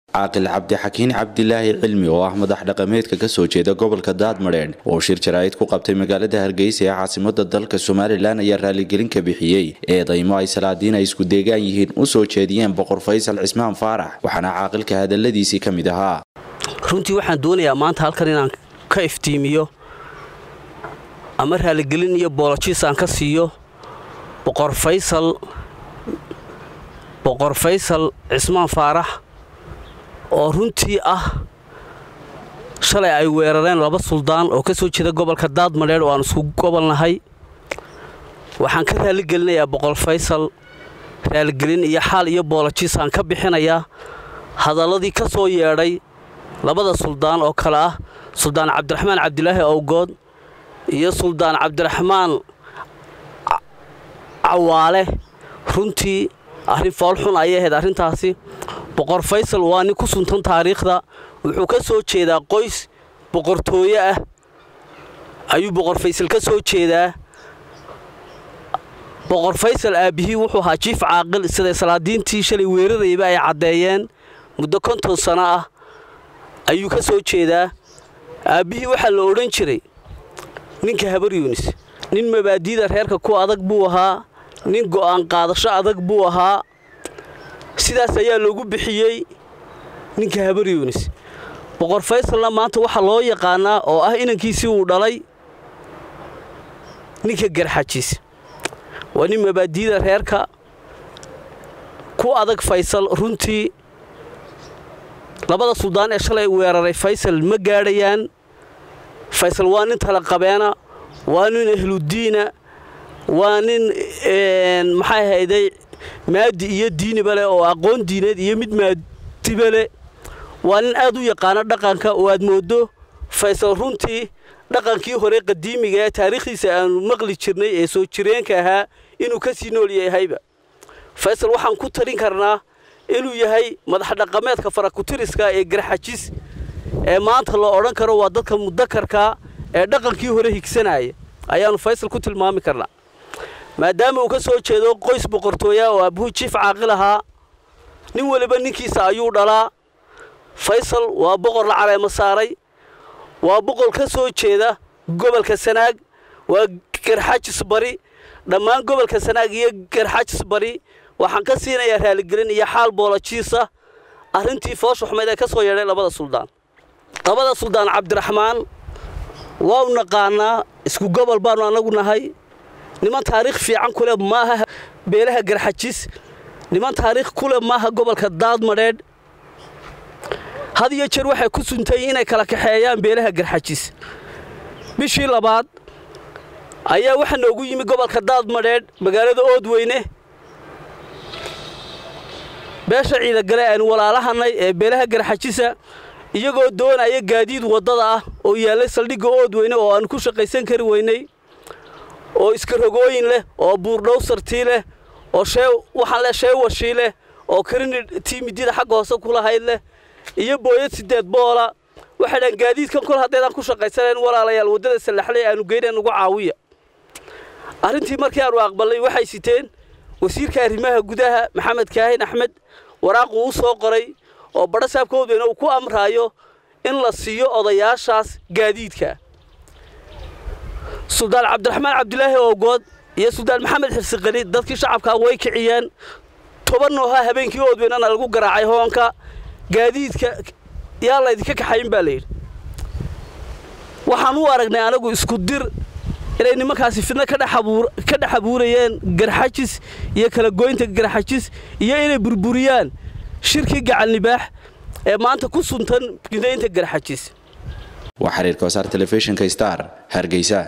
caaqil cabdixakiin cabdilaahi cilmi oo ah madax dhaqameedka kasoo jeeda gobolka daadmadheedh oo shir jaraa'id ku qabtay magaalada hargeysa ee caasimada dalka somalilan ayaa raaligelin ka bixiyey eedaymo ay salaadiin ay isku deegaan yihiin u soo jeediyeen boqor faysal cismaan faarax waxaana caaqilka hadaladiisii ka mid ahaa runtii waxaan doonayaa maanta halkan inaan ka iftiimiyo ama raaligelin iyo boolojiis aan ka siiyo boqor faysal boqor faysal cismaan faarax oo runtii ah shalay ay weerareen laba suldaan oo ka soo jeeda gobolka daadmadheedh oo aan isku gobolnahay waxaan ka raaligelinayaa boqor faysal raaligelin iyo xaal iyo boolojiis aan ka bixinayaa hadalladii ka soo yeedhay labada suldaan oo kale ah suldaan cabdiraxmaan cabdilaahi owgood iyo suldaan cabdiraxmaan cawaale runtii arrin foolxun ayay ahayd arrintaasi boqor faysal waa nin ku suntan taariikhda wuxuu ka soo jeedaa qoys boqortooye ah ayuu boqor faysal ka soo jeedaa boqor faysal aabbihii wuxuu ahaa jiif caaqil siday salaadiintii shalay weerarayba ay caddeeyeen muddo konton sano ah ayuu ka soo jeedaa aabbihii waxaa la odhan jiray ninka habar yuunis nin mabaadiida reerka ku adag buu ahaa nin go'aan qaadasho adag buu ahaa sidaas ayaa loogu bixiyey ninka habar yuunis boqor faysalna maanta waxaa loo yaqaanaa oo ah inankiisii uu dhalay ninka garxajiis waa nin mabaadiida reerka ku adag faysal runtii labada suldaan ee shalay weeraray faysal ma gaadhayaan faysal waa nin talaqabeena waa nin ahludiina waa nin maxay hayday maadi iyo diiniba leh oo aqoon diineed iyo mid maadiba leh waa nin aad u yaqaano dhaqanka oo aad mooddo faysal runtii dhaqankii hore qadiimiga ee taariikhdiisa aanu maqli jirnay ee soo jireenka ahaa inuu ka sii nool yahayba faysal waxaan ku talin karnaa inuu yahay madax dhaqameedka farakutiriska ee garxajis ee maanta loo odhan karo waa dadka mudakarka ee dhaqankii hore higsanaya ayaannu faysal ku tilmaami karnaa maadaama uu ka soo jeedo qoys boqortooya oo aabbuhu jiif caaqil ahaa nin weliba ninkiisa ayuu dhalaa faysal waa boqor la caleemo saaray waa boqor ka soo jeeda gobolka sanaag waa garxajis bari dhammaan gobolka sanaag iyo garxajis bari waxaan ka siinayaa raaligelin iyo xaal boolojiisa arrintii foosha xumeyd ee ka soo yeedhay labada suldaan labada suldaan cabdiraxmaan waa u naqaanaa isku gobol baannu annagu nahay niman taariikh fiican ku leh maaha beelaha garxajis niman taariikh ku leh maaha gobolka daadmadheedh had iyo jeer waxay ku suntay inay kala kaxeeyaan beelaha garxajis bishii labaad ayaa waxaa noogu yimi gobolka daadmadheedh magaalada oodweyne beesha ciidagale aanu walaalahannay ee beelaha garxajisa iyagoo doonaya gaadiid waddada ah oo yaallay saldhigga oodweyne oo aanu ku shaqaysan kari weynay oo iskarogooyin leh oo buurdhowsartii leh oo waxaan leh sheewashii leh oo karini tiimidida xagga hoose ku lahayd leh iyo booyad siddeed boola waxay dhahan gaadiidkan kol haddaydaan ku shaqaysanayn walaalayaal waddada sallaxley aanu geyneen ugu caawiya arrintii markii aanu aqballay waxay siteen wasiirka arrimaha gudaha maxamed kaahin axmed waraaquu u soo qoray oo badha saabka oodweyne uu ku amraayo in la siiyo odayaashaas gaadiidka suldaan cabdiraxmaan cabdilaahi oogood iyo suldaan maxamed xirsiqani dadkii shacabkaa way kiciyeen toban nooha habeenkii oodweynena lagu garaacay hoonka gaadiidka yaa laydinka kaxayn baa layidhi waxaan u aragnay anagu isku dir inay nimankaasi fidno ka dhex abuurayeen garxajis iyo kala goynta garxajis iyo inay burburiyaan shirkii gacalnibaax ee maanta ku suntan gidaynta garxajis waa xiriirka wasaar telefishinka star hargeysa